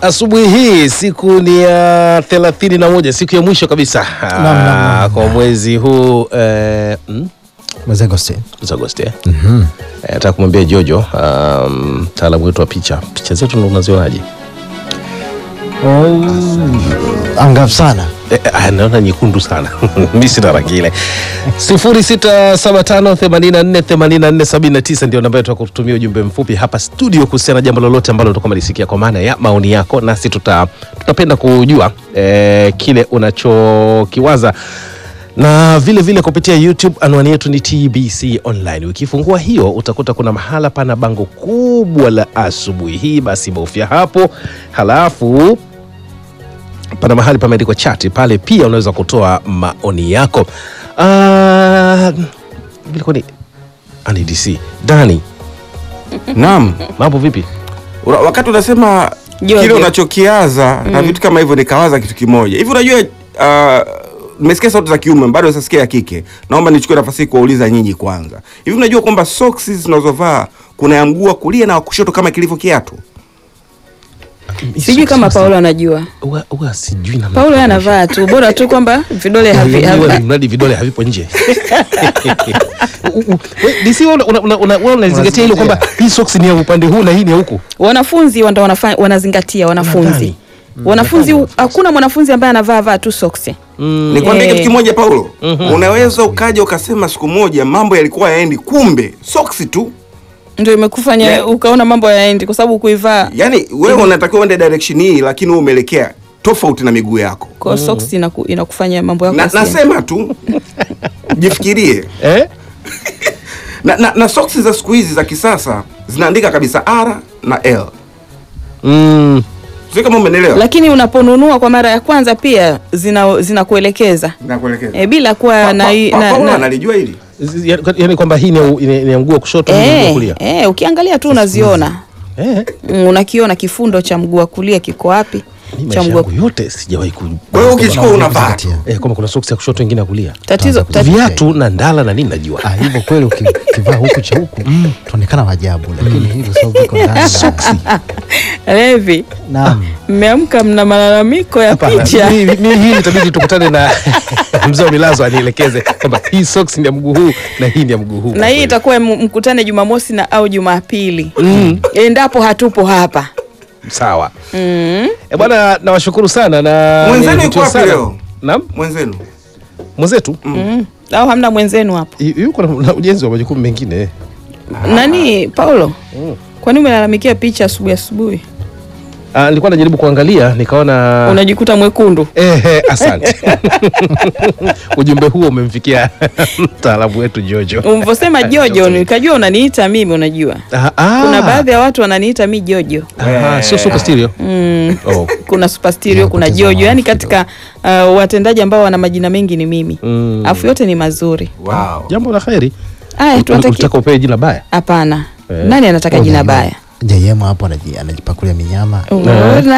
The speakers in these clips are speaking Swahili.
Asubuhi hii siku ni ya thelathini na moja siku ya mwisho kabisa Naam, naam, naam. kwa mwezi huu eh, mm? mwezi Agosti. mwezi Agosti eh? Eh, nataka kumwambia Jojo um, mtaalamu wetu wa picha, picha zetu ndo unazionaje? Angavu sana. Eh, eh, naona nyekundu sana mi sina rangi ile. sifuri sita saba tano themanini na nne themanini na nne sabini na tisa ndio namba yetu ya kutumia ujumbe mfupi hapa studio kuhusiana na jambo lolote ambalo utakuwa umelisikia kwa maana ya maoni yako, nasi tuta, tutapenda kujua eh, kile unachokiwaza na vile vile kupitia YouTube anwani yetu ni TBC Online. Ukifungua hiyo utakuta kuna mahala pana bango kubwa la asubuhi hii, basi bofya hapo, halafu pana mahali pameandikwa chati pale, pia unaweza kutoa maoni yako. Ah, vilikuwa ni NDC Dani, Naam. mambo vipi? Ura- Wakati unasema Jojo. kile unachokiaza na vitu kama hivyo, nikawaza kitu kimoja hivi. Unajua, uh, nimesikia sauti za kiume, bado sasikia ya kike. Naomba nichukue nafasi hii kuwauliza nyinyi kwanza, hivi unajua kwamba soksi zinazovaa kuna ya mguu wa kulia na wa kushoto kama kilivyo kiatu? Sijui kama Paulo anajua. Uwa- uwa sijui namna- Paulo yeye anavaa tu, bora tu kwamba vidole havi, Yaani wewe havi, mradi vidole havipo nje. U- u- we, DC wewe una- una- una- wewe unazingatia hilo kwamba hii socks ni ya upande huu na hii ni ya huku. wanafunzi ndo wanafanya wanazingatia wanafunzi Nadhani. wanafunzi hakuna mwanafunzi ambaye anavaa vaa tu soksi Nikwambie Eh. kitu kimoja Paulo, unaweza ukaja ukasema siku moja mambo yalikuwa yaendi, kumbe soksi tu. ndio imekufanya Yeah. ukaona mambo yaendi kwa sababu kuivaa Yani wewe unatakiwa uende direction hii, lakini wewe umeelekea tofauti na miguu yako. kwa soksi inaku, inakufanya mambo yako Na, yasiende. nasema tu jifikirie Eh? na, na, na soksi za siku hizi za kisasa zinaandika kabisa R na L. Mm. Sio kama umenielewa? lakini unaponunua kwa mara ya kwanza pia zina zinakuelekeza Nakuelekeza. e, bila kuwa Pa- na, pa- na, pa- Paulo na, Yaani analijua hili. yaani kwamba hii ni ya- ni ni ya mguu wa kushoto hii ni ya mguu wa Eh, kulia. eh, ukiangalia tu unaziona Eh. Mm, unakiona kifundo cha mguu wa kulia kiko wapi Mimi cha maisha mguu wa yangu yote sijawahi ku Kwa hiyo ukichukua unavaa tu. eh, kwamba kuna socks ya kushoto ingine ya kulia. tatizo Tuanze tatizo Viatu na ndala na nini najua. Ah, hivyo kweli uki- ukivaa huku cha huku tuonekana wajabu, lakini hivyo sababu viko ndani na- Levi, Naam. mmeamka mna malalamiko ya Hapana, picha mimi mimi hii itabidi tukutane na mzee wa milazo anielekeze kwamba hii socks ni ya mguu huu na hii ni ya mguu huu. na hii itakuwa m- mkutane Jumamosi na au Jumapili endapo hatupo hapa. sawa. Eh, bwana nawashukuru sana na Mwenzenu nilivutiwa yuko wapi sana. leo? Naam, Mwenzenu. mwenzetu Mm. Au hamna mwenzenu hapa? yu- yuko na, na ujenzi wa majukumu mengine. Nani Paulo? Kwani umelalamikia picha asubuhi asubuhi? Ah, nilikuwa najaribu kuangalia nikaona Unajikuta mwekundu. Ehe, asante. Ujumbe huo umemfikia mtaalamu wetu Jojo. Ulivyosema Jojo nikajua unaniita mimi unajua. Ah, ah. Kuna baadhi ya watu wananiita mi Jojo. Aha, sio super stereo. Mm. Oh. Kuna super stereo, Ya, kuna kupoteza Jojo. Yaani maarufu katika uh, watendaji ambao wana majina mengi ni mimi. Mm. Afu yote ni mazuri. Wow. Jambo la kheri. Aya, tuwatakie. Unataka upewe jina baya? Hapana. Eh. Nani anataka jina baya? JM hapo anaji- anajipakulia minyama. Unaona?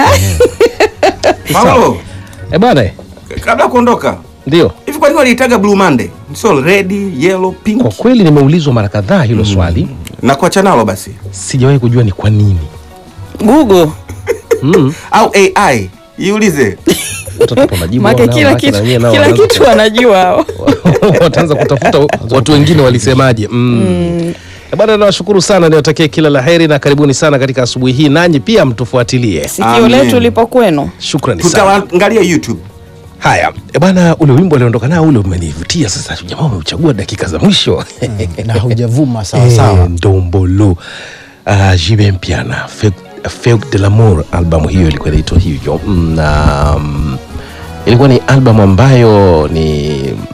Paulo, Eh bwana, eh, kabla ya kuondoka, ndio. hivi kwa nini waliitaga Blue Monday? Sio red, yellow, pink. Kwa kweli nimeulizwa mara kadhaa hilo swali, Na kuacha nalo basi. sijawahi kujua ni kwa nini. Google. Mm. Au AI. Iulize. Watatupa majibu Make hao nao, kila maana kitu wenyewe nao kila wanaanza kitu wanajua hao. ku- wataanza kutafuta watu wengine walisemaje. Mm. Eh, Bwana nawashukuru sana, niwatakie kila la heri na karibuni sana katika asubuhi hii, nanyi pia mtufuatilie. Sikio Amen. letu lipo kwenu. Shukrani sana. Tutaangalia YouTube. Haya e bwana, ule wimbo aliondoka nao ule umenivutia. Sasa jamaa umeuchagua dakika za mwisho na haujavuma sawa sawa. Eh, Ndombolo uh, Jibe Mpiana Feu- Feu de l'amour, albamu hiyo ilikuwa inaitwa hivyo Mm, na mm, ilikuwa ni albamu ambayo ni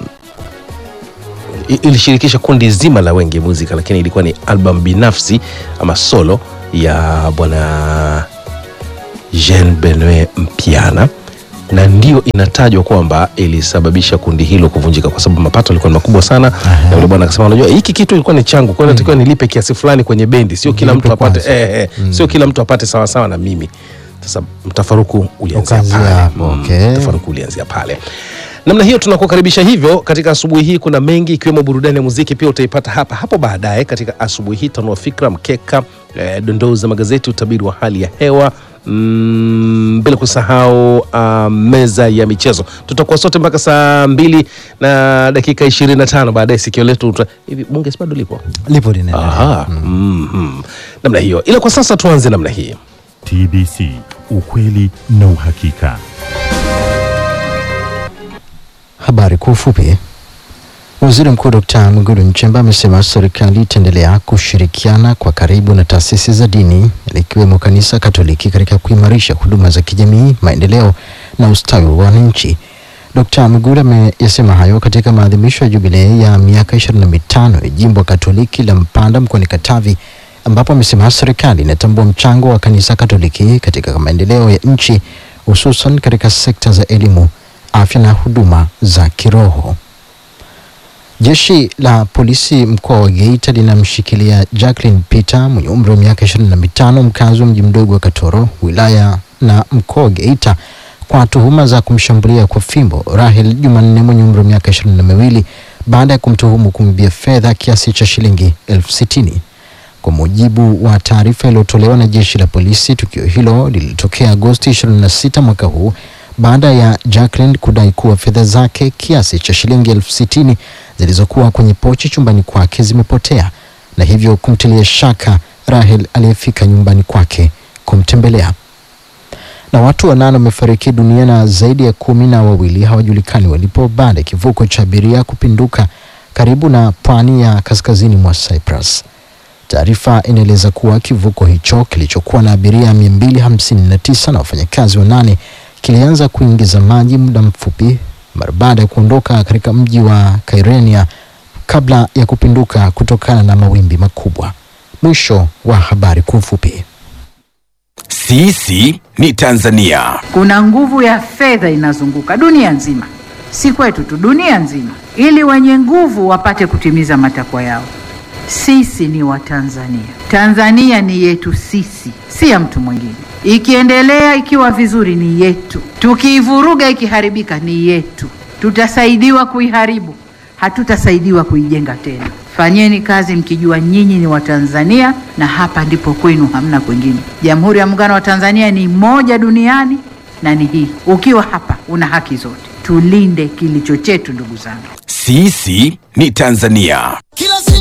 i- ilishirikisha kundi zima la Wenge Muzika, lakini ilikuwa ni albamu binafsi ama solo ya bwana Jean Benoit Mpiana na ndio inatajwa kwamba ilisababisha kundi hilo kuvunjika kwa sababu mapato yalikuwa ni makubwa sana na yule bwana akasema unajua hiki kitu ilikuwa ni changu kwa hiyo natakiwa nilipe kiasi fulani kwenye bendi sio kila mtu Nilipe apate kwanza. eh, eh, sio kila mtu apate sawa sawa na mimi sasa mtafaruku ulianzia Ukaanzia pale hapo, Mm, okay. mtafaruku ulianzia pale namna hiyo tunakukaribisha hivyo katika asubuhi hii kuna mengi ikiwemo burudani ya muziki pia utaipata hapa hapo baadaye katika asubuhi hii tanua fikra mkeka eh, dondoo za magazeti, utabiri wa hali ya hewa mm, bila kusahau uh, meza ya michezo. Tutakuwa sote mpaka saa mbili na dakika ishirini na tano baadaye sikio letu uta- hivi bunge si bado lipo? lipo linaendelea. Aha, mhm. namna hiyo, ila kwa sasa tuanze namna hii. TBC, ukweli na uhakika. Habari kwa ufupi. Waziri Mkuu Dkt. Mwigulu Nchemba amesema serikali itaendelea kushirikiana kwa karibu na taasisi za dini likiwemo Kanisa Katoliki katika kuimarisha huduma za kijamii, maendeleo na ustawi wa wananchi. Dkt. Mwigulu ameyasema hayo katika maadhimisho ya jubilei ya miaka 25 ya jimbo Katoliki la Mpanda mkoani Katavi ambapo amesema serikali inatambua mchango wa Kanisa Katoliki katika maendeleo ya nchi hususan katika sekta za elimu, afya na huduma za kiroho. Jeshi la polisi mkoa wa Geita linamshikilia Jacqueline Peter mwenye umri wa miaka 25 mkazi wa mji mdogo wa Katoro wilaya na mkoa wa Geita kwa tuhuma za kumshambulia kwa fimbo Rahel Jumanne mwenye umri wa miaka ishirini na miwili baada ya kumtuhumu kumibia fedha kiasi cha shilingi elfu sitini. Kwa mujibu wa taarifa iliyotolewa na jeshi la polisi, tukio hilo lilitokea Agosti 26 mwaka huu baada ya Jacqueline kudai kuwa fedha zake kiasi cha shilingi elfu sitini zilizokuwa kwenye pochi chumbani kwake zimepotea na hivyo kumtilia shaka Rahel aliyefika nyumbani kwake kumtembelea. Na watu wanane wamefariki dunia na zaidi ya kumi na wawili hawajulikani walipo baada ya kivuko cha abiria kupinduka karibu na pwani ya kaskazini mwa Cyprus. Taarifa inaeleza kuwa kivuko hicho kilichokuwa na abiria 259 na wafanyakazi wanane kilianza kuingiza maji muda mfupi mara baada ya kuondoka katika mji wa Kyrenia kabla ya kupinduka kutokana na mawimbi makubwa. Mwisho wa habari kwa ufupi. Sisi ni Tanzania. Kuna nguvu ya fedha inazunguka dunia nzima, si kwetu tu, dunia nzima, ili wenye nguvu wapate kutimiza matakwa yao. Sisi ni Watanzania. Tanzania ni yetu sisi, si ya mtu mwingine. Ikiendelea ikiwa vizuri ni yetu, tukiivuruga ikiharibika ni yetu. Tutasaidiwa kuiharibu, hatutasaidiwa kuijenga tena. Fanyeni kazi mkijua nyinyi ni Watanzania na hapa ndipo kwenu, hamna kwingine. Jamhuri ya Muungano wa Tanzania ni moja duniani na ni hii. Ukiwa hapa una haki zote. Tulinde kilicho chetu, ndugu zangu. Sisi ni Tanzania. Kila